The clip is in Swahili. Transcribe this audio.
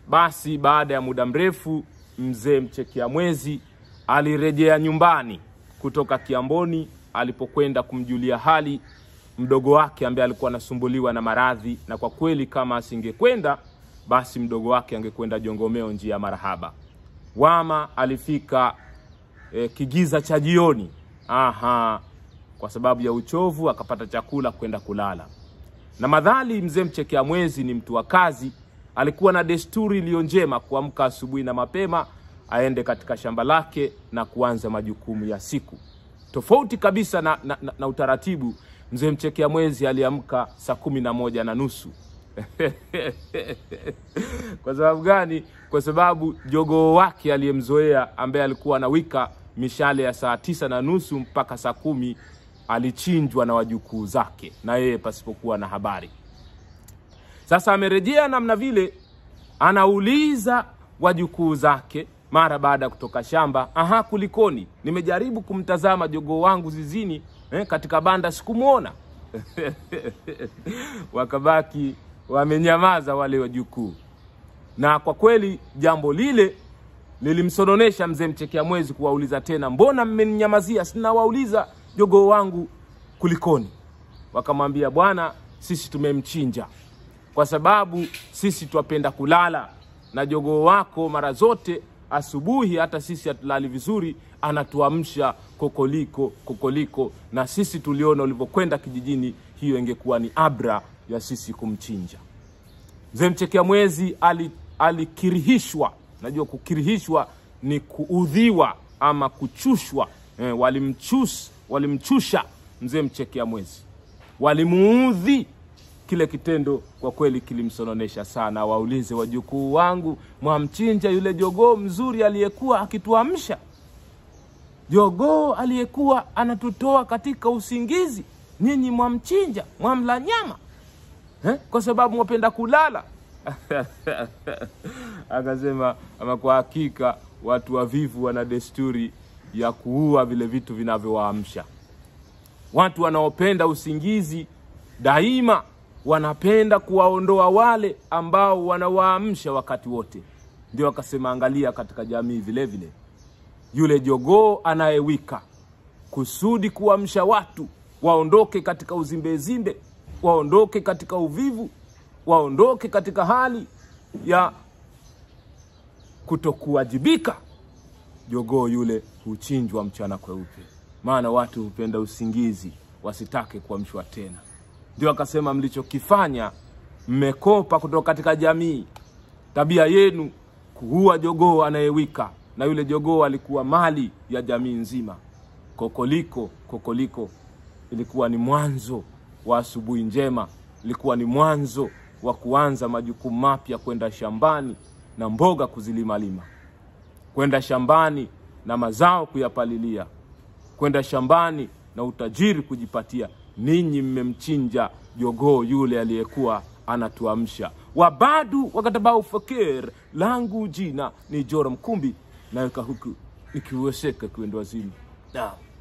Basi baada ya muda mrefu, mzee mchekia mwezi alirejea nyumbani kutoka Kiamboni alipokwenda kumjulia hali mdogo wake ambaye alikuwa anasumbuliwa na maradhi, na kwa kweli kama asingekwenda basi mdogo wake angekwenda Jongomeo njia ya marahaba. Wama alifika e, kigiza cha jioni. Aha, kwa sababu ya uchovu akapata chakula kwenda kulala. Na madhali mzee mchekea mwezi ni mtu wa kazi, alikuwa na desturi iliyo njema kuamka asubuhi na mapema aende katika shamba lake na kuanza majukumu ya siku, tofauti kabisa na, na, na, na utaratibu. Mzee mchekea mwezi aliamka saa kumi na moja na nusu kwa sababu gani? Kwa sababu jogoo wake aliyemzoea ambaye alikuwa anawika mishale ya saa tisa na nusu mpaka saa kumi alichinjwa na wajukuu zake na yeye pasipokuwa na habari. Sasa amerejea namna vile, anauliza wajukuu zake mara baada ya kutoka shamba, aha, kulikoni? Nimejaribu kumtazama jogoo wangu zizini eh, katika banda sikumwona. Wakabaki wamenyamaza wale wajukuu, na kwa kweli jambo lile lilimsononesha mzee mchekea mwezi kuwauliza tena, mbona mmeninyamazia? Sinawauliza jogoo wangu kulikoni? Wakamwambia, bwana, sisi tumemchinja kwa sababu sisi twapenda kulala, na jogoo wako mara zote asubuhi, hata sisi hatulali vizuri, anatuamsha kokoliko kokoliko, na sisi tuliona ulivyokwenda kijijini, hiyo ingekuwa ni abra ya sisi kumchinja. Mzee mchekea mwezi ali, alikirihishwa. Najua kukirihishwa ni kuudhiwa ama kuchushwa. Eh, walimchus, walimchusha mzee mchekea mwezi, walimuudhi. Kile kitendo kwa kweli kilimsononesha sana. Waulize wajukuu wangu, mwamchinja yule jogoo mzuri aliyekuwa akituamsha, jogoo aliyekuwa anatutoa katika usingizi, nyinyi mwamchinja, mwamla nyama eh? kwa sababu mwapenda kulala Akasema ama kwa hakika watu wavivu wana desturi ya kuua vile vitu vinavyowaamsha. Watu wanaopenda usingizi daima wanapenda kuwaondoa wale ambao wanawaamsha wakati wote. Ndio akasema, angalia katika jamii vile vile, yule jogoo anayewika kusudi kuamsha watu waondoke katika uzimbezimbe, waondoke katika uvivu, waondoke katika hali ya kutokuwajibika. Jogoo yule huchinjwa mchana kweupe, maana watu hupenda usingizi, wasitake kuamshwa tena. Ndio akasema mlichokifanya, mmekopa kutoka katika jamii, tabia yenu kuua jogoo anayewika, na yule jogoo alikuwa mali ya jamii nzima. Kokoliko kokoliko ilikuwa ni mwanzo wa asubuhi njema, ilikuwa ni mwanzo wa kuanza majukumu mapya, kwenda shambani na mboga kuzilimalima, kwenda shambani na mazao kuyapalilia, kwenda shambani na utajiri kujipatia. Ninyi mmemchinja jogoo yule aliyekuwa anatuamsha. Wabadu wakatabau fakir, langu jina ni Joram Kumbi, naweka huku nikiweseka kuenda wazimu. Naam.